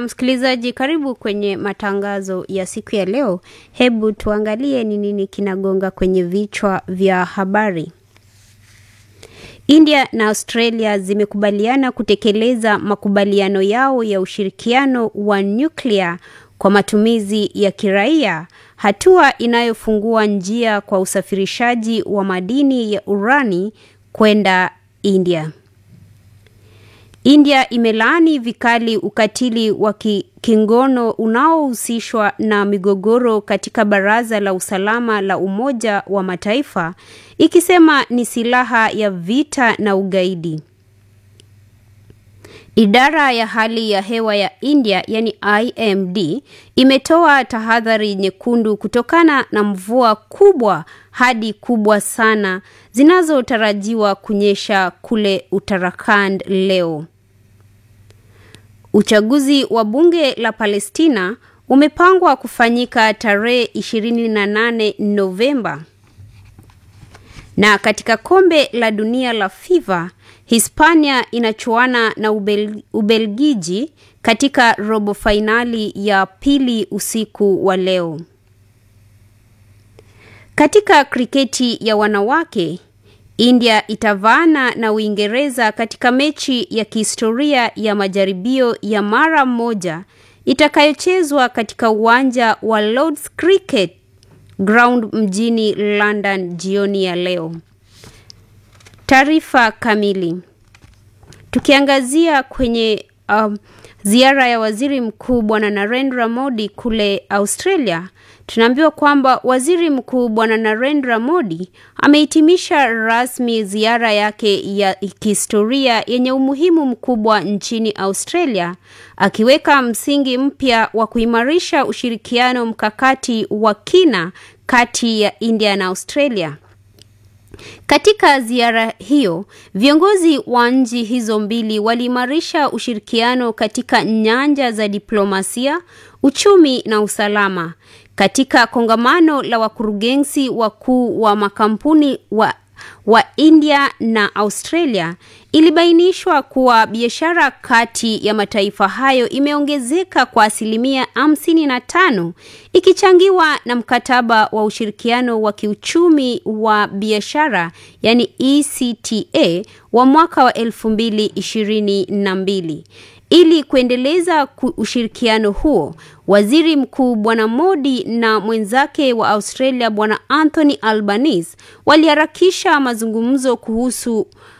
msikilizaji, karibu kwenye matangazo ya siku ya leo. Hebu tuangalie ni nini kinagonga kwenye vichwa vya habari. India na Australia zimekubaliana kutekeleza makubaliano yao ya ushirikiano wa nyuklia kwa matumizi ya kiraia, hatua inayofungua njia kwa usafirishaji wa madini ya urani kwenda India. India imelaani vikali ukatili wa kingono unaohusishwa na migogoro katika Baraza la Usalama la Umoja wa Mataifa ikisema ni silaha ya vita na ugaidi. Idara ya hali ya hewa ya India yani IMD imetoa tahadhari nyekundu kutokana na mvua kubwa hadi kubwa sana zinazotarajiwa kunyesha kule Uttarakhand leo. Uchaguzi wa bunge la Palestina umepangwa kufanyika tarehe 28 Novemba. Na katika kombe la dunia la FIFA, Hispania inachuana na Ubel, Ubelgiji katika robo fainali ya pili usiku wa leo. Katika kriketi ya wanawake, India itavaana na Uingereza katika mechi ya kihistoria ya majaribio ya mara moja itakayochezwa katika uwanja wa Lord's Cricket Ground mjini London jioni ya leo. Taarifa kamili. Tukiangazia kwenye um, ziara ya Waziri Mkuu Bwana Narendra Modi kule Australia, tunaambiwa kwamba Waziri Mkuu Bwana Narendra Modi amehitimisha rasmi ziara yake ya kihistoria yenye umuhimu mkubwa nchini Australia, akiweka msingi mpya wa kuimarisha ushirikiano mkakati wa kina kati ya India na Australia. Katika ziara hiyo, viongozi wa nchi hizo mbili waliimarisha ushirikiano katika nyanja za diplomasia, uchumi na usalama. Katika kongamano la wakurugenzi wakuu wa makampuni wa wa India na Australia ilibainishwa kuwa biashara kati ya mataifa hayo imeongezeka kwa asilimia hamsini na tano ikichangiwa na mkataba wa ushirikiano wa kiuchumi wa biashara yani ECTA wa mwaka wa elfu mbili ishirini na mbili. Ili kuendeleza ushirikiano huo, Waziri Mkuu Bwana Modi na mwenzake wa Australia Bwana Anthony Albanese waliharakisha mazungumzo kuhusu